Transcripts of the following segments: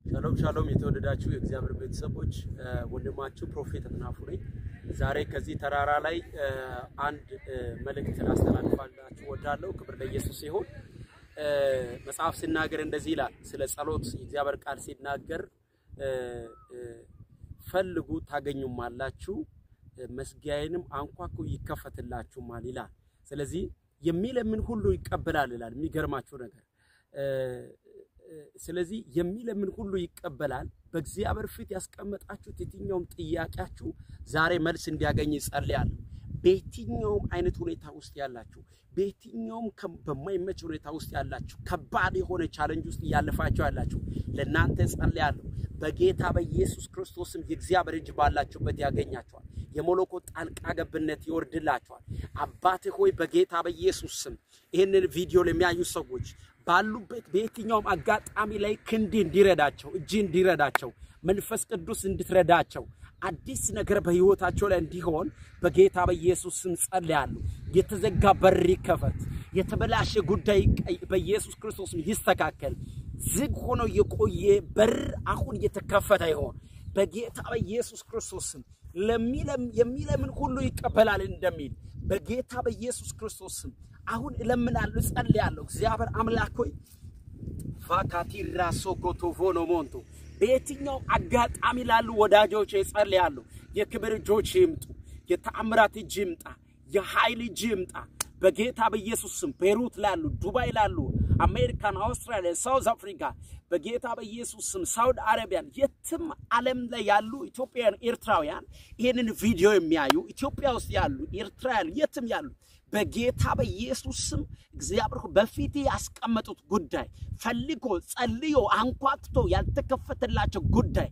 ሻሎም ሻሎም የተወደዳችሁ የእግዚአብሔር ቤተሰቦች ወንድማችሁ ፕሮፌት አጥናፉ ነኝ። ዛሬ ከዚህ ተራራ ላይ አንድ መልእክት ላስተላልፋላችሁ ወዳለሁ። ክብር ለኢየሱስ ይሁን። መጽሐፍ ሲናገር እንደዚህ ይላል። ስለ ጸሎት የእግዚአብሔር ቃል ሲናገር ፈልጉ ታገኙማላችሁ፣ መዝጊያዬንም አንኳኩ ይከፈትላችሁማል ይላል። ስለዚህ የሚለምን ሁሉ ይቀበላል ይላል። የሚገርማችሁ ነገር ስለዚህ የሚለምን ሁሉ ይቀበላል። በእግዚአብሔር ፊት ያስቀመጣችሁት የትኛውም ጥያቄያችሁ ዛሬ መልስ እንዲያገኝ ይጸልያለሁ። በየትኛውም አይነት ሁኔታ ውስጥ ያላችሁ፣ በየትኛውም በማይመች ሁኔታ ውስጥ ያላችሁ፣ ከባድ የሆነ ቻለንጅ ውስጥ እያለፋችሁ ያላችሁ ለእናንተ ጸልያለሁ። በጌታ በኢየሱስ ክርስቶስም የእግዚአብሔር እጅ ባላችሁበት ያገኛችኋል። የመለኮት ጣልቃ ገብነት ይወርድላችኋል። አባት ሆይ በጌታ በኢየሱስ ስም ይህንን ቪዲዮ ለሚያዩ ሰዎች ባሉበት በየትኛውም አጋጣሚ ላይ ክንድ እንዲረዳቸው እጅ እንዲረዳቸው መንፈስ ቅዱስ እንድትረዳቸው አዲስ ነገር በሕይወታቸው ላይ እንዲሆን በጌታ በኢየሱስ ስም ጸልያለሁ። የተዘጋ በር ይከፈት። የተበላሸ ጉዳይ በኢየሱስ ክርስቶስ ይስተካከል። ዝግ ሆኖ የቆየ በር አሁን እየተከፈተ ይሆን በጌታ በኢየሱስ ክርስቶስ ስም የሚለምን ሁሉ ይቀበላል እንደሚል በጌታ በኢየሱስ ክርስቶስ ስም አሁን እለምናለሁ፣ ጸልያለሁ። እግዚአብሔር አምላክ ሆይ ፋካቲራ ሶኮቶቮኖ ሞንቶ በየትኛው አጋጣሚ ላሉ ወዳጆች ጸልያለሁ። የክብር እጆች ይምጡ፣ የተአምራት እጅ ይምጣ፣ የኃይል እጅ ይምጣ። በጌታ በኢየሱስ ስም ቤሩት ላሉ፣ ዱባይ ላሉ፣ አሜሪካን፣ አውስትራሊያ፣ ሳውዝ አፍሪካ በጌታ በኢየሱስ ስም ሳውዲ አረቢያን፣ የትም ዓለም ላይ ያሉ ኢትዮጵያውያን፣ ኤርትራውያን ይህንን ቪዲዮ የሚያዩ ኢትዮጵያ ውስጥ ያሉ ኤርትራውያን፣ የትም ያሉ በጌታ በኢየሱስ ስም እግዚአብሔር በፊት ያስቀመጡት ጉዳይ ፈልጎ ጸልዮ አንኳክቶ ያልተከፈተላቸው ጉዳይ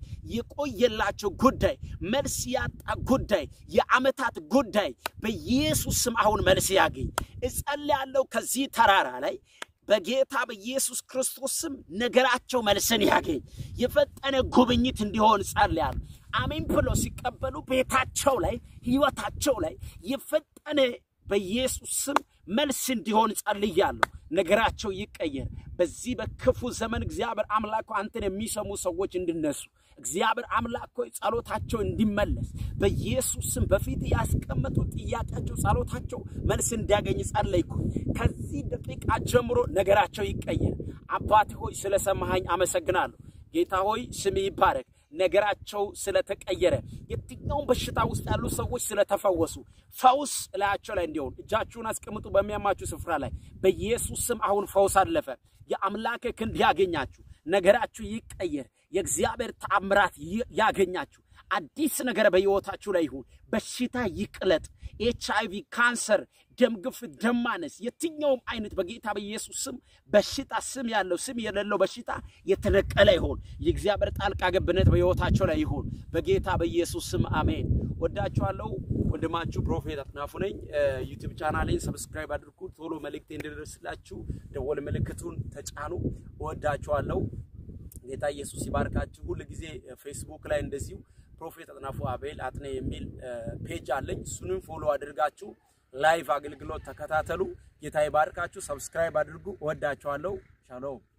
የቆየላቸው ጉዳይ መልስ ያጣ ጉዳይ የዓመታት ጉዳይ በኢየሱስ ስም አሁን መልስ ያገኝ እጸልያለሁ። ከዚህ ተራራ ላይ በጌታ በኢየሱስ ክርስቶስ ስም ነገራቸው መልስን ያገኝ የፈጠነ ጉብኝት እንዲሆን ጸልያለሁ። አሜን ብሎ ሲቀበሉ ቤታቸው ላይ ህይወታቸው ላይ የፈጠነ በኢየሱስ ስም መልስ እንዲሆን ጸልያለሁ። ነገራቸው ይቀየር። በዚህ በክፉ ዘመን እግዚአብሔር አምላክ አንተን የሚሰሙ ሰዎች እንዲነሱ እግዚአብሔር አምላክ ሆይ ጸሎታቸው እንዲመለስ በኢየሱስ ስም በፊት ያስቀመጡ ጥያቄያቸው፣ ጸሎታቸው መልስ እንዲያገኝ ጸለይኩ። ከዚህ ደቂቃ ጀምሮ ነገራቸው ይቀየር። አባት ሆይ ስለሰማኸኝ አመሰግናለሁ። ጌታ ሆይ ስም ይባረክ። ነገራቸው ስለተቀየረ የትኛውን በሽታ ውስጥ ያሉ ሰዎች ስለተፈወሱ ፈውስ እላያቸው ላይ እንዲሆን እጃችሁን አስቀምጡ። በሚያማችሁ ስፍራ ላይ በኢየሱስ ስም አሁን ፈውስ አለፈ። የአምላክ ክንድ ያገኛችሁ፣ ነገራችሁ ይቀየር። የእግዚአብሔር ተአምራት ያገኛችሁ። አዲስ ነገር በሕይወታችሁ ላይ ይሁን። በሽታ ይቅለጥ። ኤች አይቪ፣ ካንሰር፣ ደም ግፊት፣ ደም ማነስ፣ የትኛውም አይነት በጌታ በኢየሱስ ስም በሽታ ስም ያለው ስም የሌለው በሽታ የተነቀለ ይሆን። የእግዚአብሔር ጣልቃ ገብነት በሕይወታቸው ላይ ይሁን በጌታ በኢየሱስ ስም አሜን። ወዳችኋለሁ። ወንድማችሁ ፕሮፌት አጥናፉ ነኝ። ዩቲዩብ ቻናሌን ሰብስክራይብ አድርጉ። ቶሎ መልእክቴ እንዲደርስላችሁ ደወል ምልክቱን ተጫኑ። እወዳችኋለሁ። ጌታ ኢየሱስ ይባርካችሁ። ሁል ጊዜ ፌስቡክ ላይ እንደዚሁ ፕሮፌት አጥናፉ አቤል አጥኔ የሚል ፔጅ አለኝ። እሱንም ፎሎ አድርጋችሁ ላይቭ አገልግሎት ተከታተሉ። ጌታ ይባርካችሁ። ሰብስክራይብ አድርጉ። እወዳችኋለሁ። ሻሎም